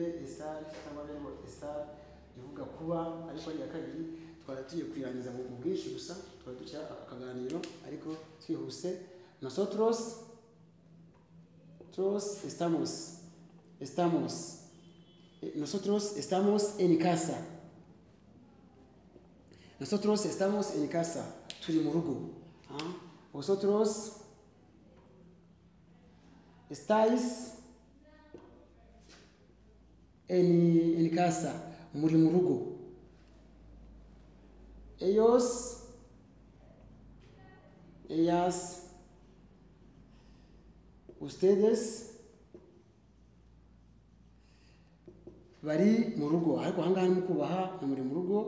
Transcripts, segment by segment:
itariki cyangwa bene orchestral ivuga kuba ariko ari iya kabiri twari tugiye kuyirangiza mu bwinshi gusa twari duca akaganiro ariko twihuse nosotros nosotros estamos estamos eh, nosotros estamos en casa nosotros estamos en casa turi mu rugo Ah, vosotros estáis en, en casa, muri mu rugo. Ellos, ellas, ustedes bari mu rugo ariko aha ngaha ni kubaha ni muri mu rugo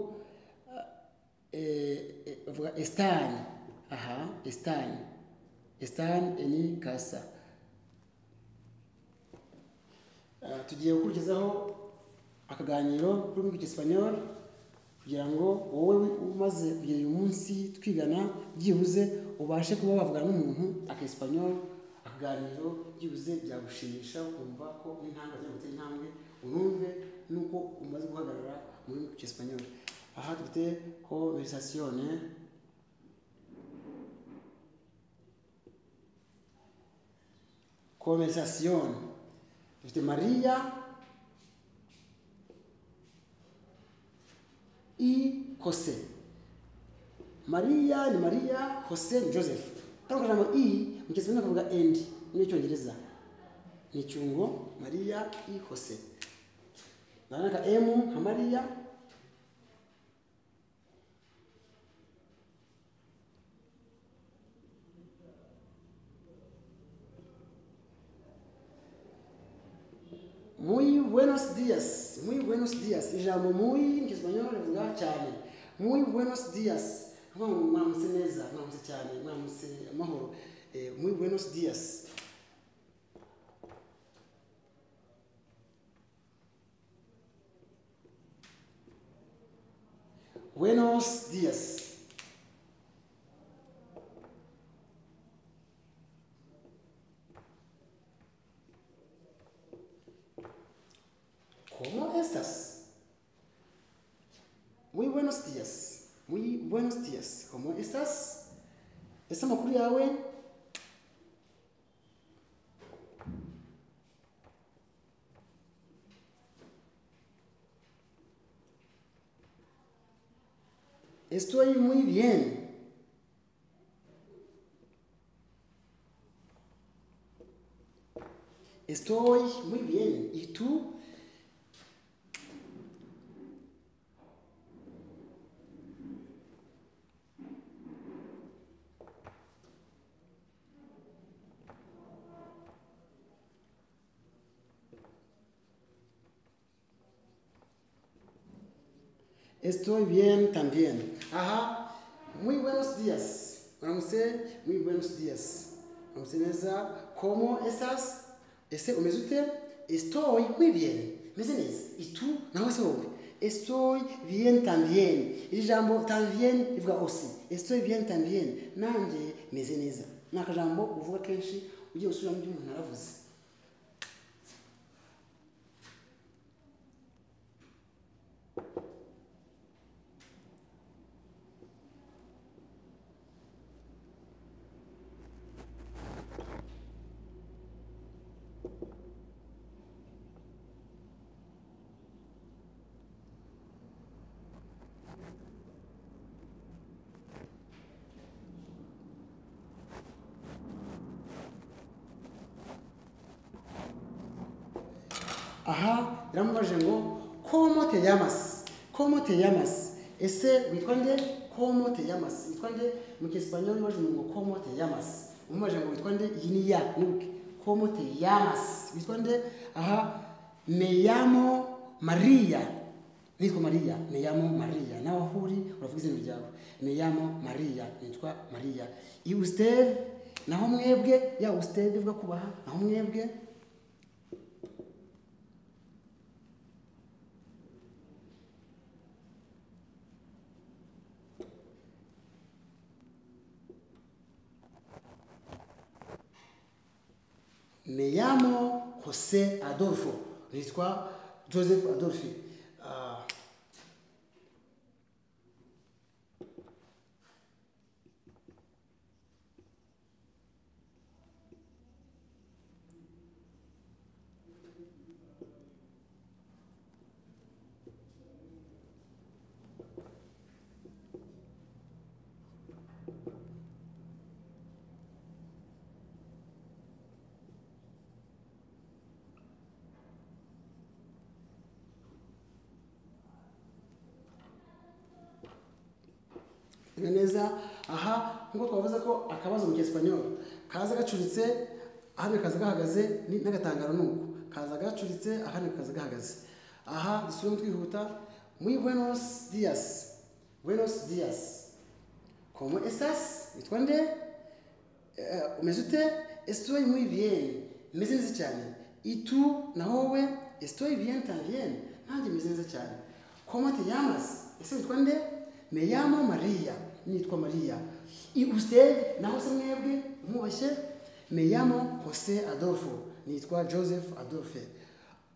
eh, eh, bavuga esitani aha esitani esitani eni kasa Ah, tugiye gukurikizaho akaganiro kuri mu gisipanyoli kugira ngo wowe umaze kugera uyu munsi twigana byibuze ubashe kuba wavugana n'umuntu akesipanyoli akaganiro byibuze byagushimisha ukumva ko intambwe ajya gutera intambwe unumve nuko umaze guhagarara muri gisipanyoli aha dufite konverisasiyone konverisasiyone dufite mariya i hose mariya ni mariya hose ni joseph ariko ijambo i mu cyesipanyoli bakavuga endi n'icyongereza ni icyungo mariya i hose naka emu nka mariya Muy buenos días. Muy buenos días. Ijambo muy mu Cyesipanyoli rivuga cyane. Muy buenos días. Vuga ngo mwamutse neza, mwamutse cyane, mwamutse amahoro. Eh, muy buenos días. Buenos días. ¿Cómo estás? Muy buenos días. Muy buenos días. ¿Cómo estás? ¿Está makuru yawe? Estoy muy bien. Estoy muy bien. ¿Y tú? Estoy bien también. Aha, muy buenos días. Ramuse, muy buenos días. Ramuse neza, ¿cómo estás? Ese umeze ute? Estoy muy bien. Meze neza. ¿Y tú? Nawe se wowe. Estoy bien también. Iri jambo también rivuga osi. Estoy bien también. Nanjye meze neza. Ni akajambo uvuga kenshi ugiye gusubiramo ibyo umuntu yaravuze. aha yaramubajije ngo komo te yamas komo te yamas ese witwa nde komo te yamas witwa nde mu cyesipanyoli bajije ngo komo te yamas umubajije ngo witwa nde iyi ni ya nuke komo te yamas witwa nde aha meyamo mariya nitwa mariya meyamo mariya nawe aho uri uravuga izina ryawe meyamo mariya nitwa mariya i usiteve naho mwebwe ya usiteve bivuga kubaha naho mwebwe Me llamo José Adolfo. Nitwa joseph adolphe ah, ni neza aha nk'uko twavuze ko akabazo mu cyesipanyoro kaza gacuritse ahandi kaza gahagaze ni- n'agatangaro ni uko kaza gacuritse ahandi kaza gahagaze aha dusubiremo twihuta muri buenos dias buenos dias como estas witwa nde Eh, umeze ute estoy muy bien meze neza cyane itu na wowe estoy bien también nanjye meze neza cyane como te llamas ese witwa nde me llamo maria nitwa maria i usted naho se mwebwe mwubashye me llamo jose adolfo nitwa joseph adolphe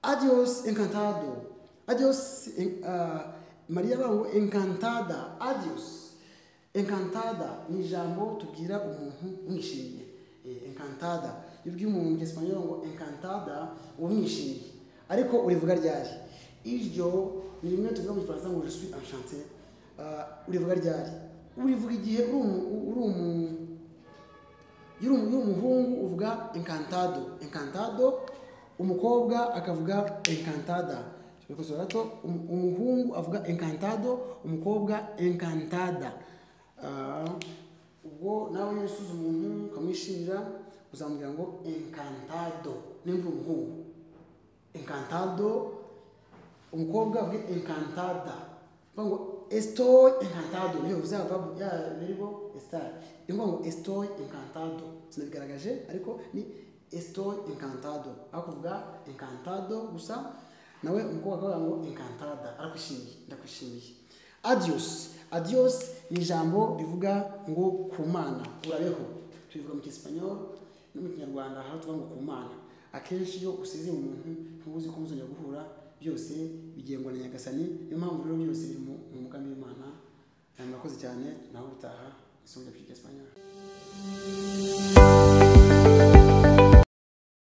adios encantado adios en- ah, maria bangu encantada adios encantada ni ijambo tubwira umuntu umwishimiye Eh, encantada iyo ubwiye umuntu mu cyesipanyoro ngo encantada uba umwishimiye ariko urivuga ryari iryo ni rimwe tuvuga mu gifaransa ngo je suis enchanté Ah, urivuga ryari urivuga igihe uri umu- uri umu- iyo uri umu- iyo uri umuhungu uvuga encantado encantado umukobwa akavuga encantada bikosora gato umu- umuhungu avuga encantado umukobwa encantada Ah, ubwo nawe iyo usuze umuntu ukamwishimira uzamubwira ngo encantado nimba uri umuhungu encantado umukobwa avuge encantada mvuga ngo estoy encantado niyo bivuze ya verbo ya verbo estar ni ukuvuga ngo estoy encantado sinabigaragaje ariko ni estoy encantado aho kuvuga encantado gusa nawe umukobwa akavuga ngo encantada arakwishimiye ndakwishimiye adios adios ni ijambo rivuga ngo kumana urabeho tubivuga mu cyesipanyoro no mu kinyarwanda haba tuvuga ngo ku mana akenshi iyo usize umuntu ntuba uzi ko muzongera guhura byose bigengwa na nyagasani niyo mpamvu rero byose biri mu mu mugambi w'imana nawe murakoze cyane nawe utaha isomo rya piki esipanyol